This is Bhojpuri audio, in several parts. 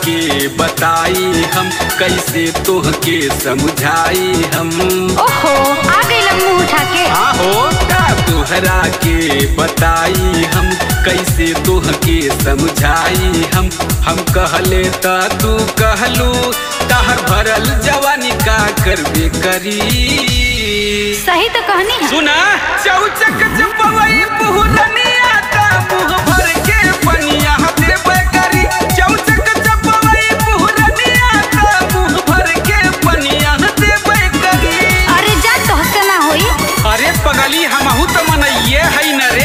के बताई हम कैसे तोहके समझाई हम ओहो आ गई मुंह उठा के आहो का तोहरा के बताई हम कैसे तोहके समझाई हम हम कहले त तू कहलू तहर भरल जवानी का करबे करी सही तो कहनी है सुना चौचक चपवई पुहरनिया ता मुंह भर के पनिया देबे करी चौचक चपवई पुहरनिया ता मुंह भर के पनिया देबे करी अरे जा तोहसे ना होई अरे पगली हमहू तो मनइए है न रे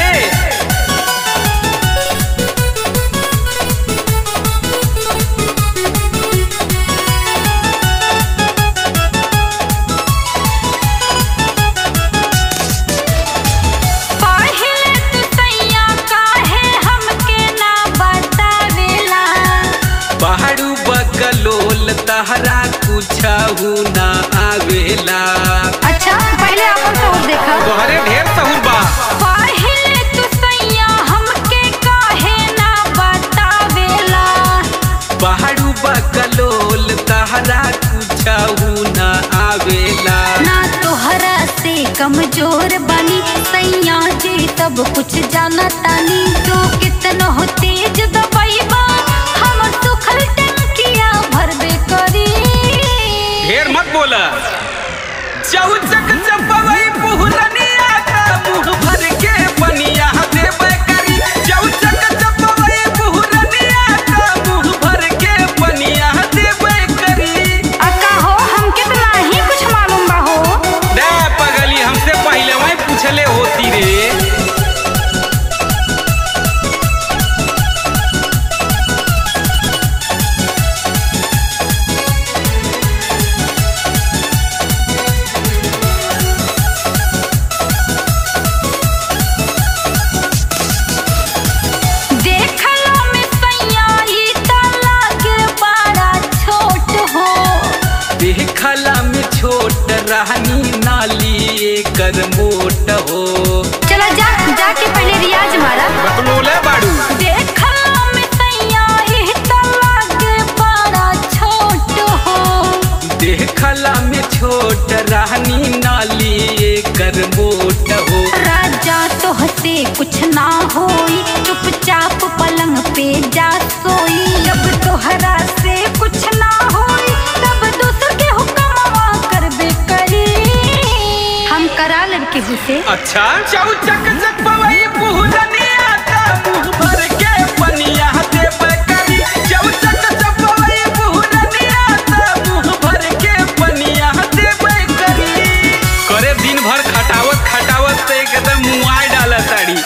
पहिले तू सैया काहे हमके ना बतावेला पहाड़ू बकलोल तहरा कुछहू ना आवेला अच्छा पहले अपन तो देखा तोहरे ढेर सहूर बा पहिले तू सैया हमके काहे ना बतावेला पहाड़ू बकलोल तहरा कुछहू ना आवेला ना तोहरा से कमजोर बनी सैया जी तब कुछ जाना तानी तू कितना हो तेज दबाइबा हम सुखल टंकिया भरबे करी ढेर मत बोला चौचक चपवई पुहरनिया का मुंह भर के पनिया देबे करी चौचक चपवई पुहरनिया का मुंह भर के पनिया देबे करी अक्का हो हमके तो नाही कुछ मालूम बा हो दे पगली हमसे पहले वही पूछले होती रे देखलो में सैया ई त लागे बड़ा छोट हो देखला में छोट रहनी नाली एकर मोट हो चलो जा जाके पहले रियाज मारा बकलोले बाड़ू देखलो में सैया ई त लागे बड़ा छोट हो देखला में छोट रहनी नाली एकर मोट हो राजा तोहसे कुछ ना होई चुपचाप पलंग पे जा सोई जब तोहरा से कुछ ना होई तब दूसर के हुक्मवा करबे करी हम करा लड़के हुसे अच्छा चौचक चपवई पुहरनिया का मुंह भर के पनिया देबे करी चौचक चपवई पुहरनिया का मुंह भर के पनिया देबे करी करे दिन भर खटावत खटावत से एकदम मुआई डाला साड़ी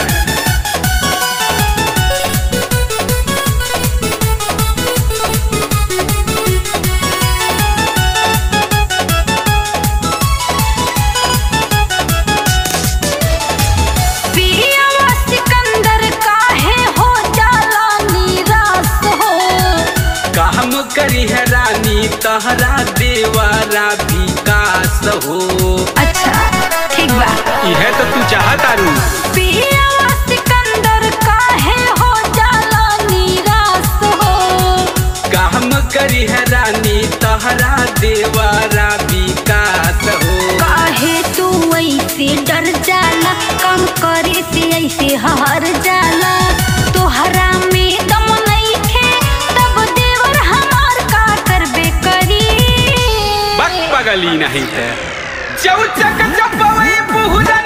पियावा सिकंदर काहे हो जाला निराश हो काम करी है रानी तहरा देवारा विकास हो अच्छा ठीक बा यह तो तू चाहत आरू पियावा सिकंदर काहे हो जाला निराश हो काम करी है रानी तहरा देवारा विकास हो काहे तू ऐसे डर जाला काम करे से ऐसे हार जाला तोहरा में दम नइखे तब देवर हमार का करबे करी बक पगली नहीं है चौचक चपवई पुहरा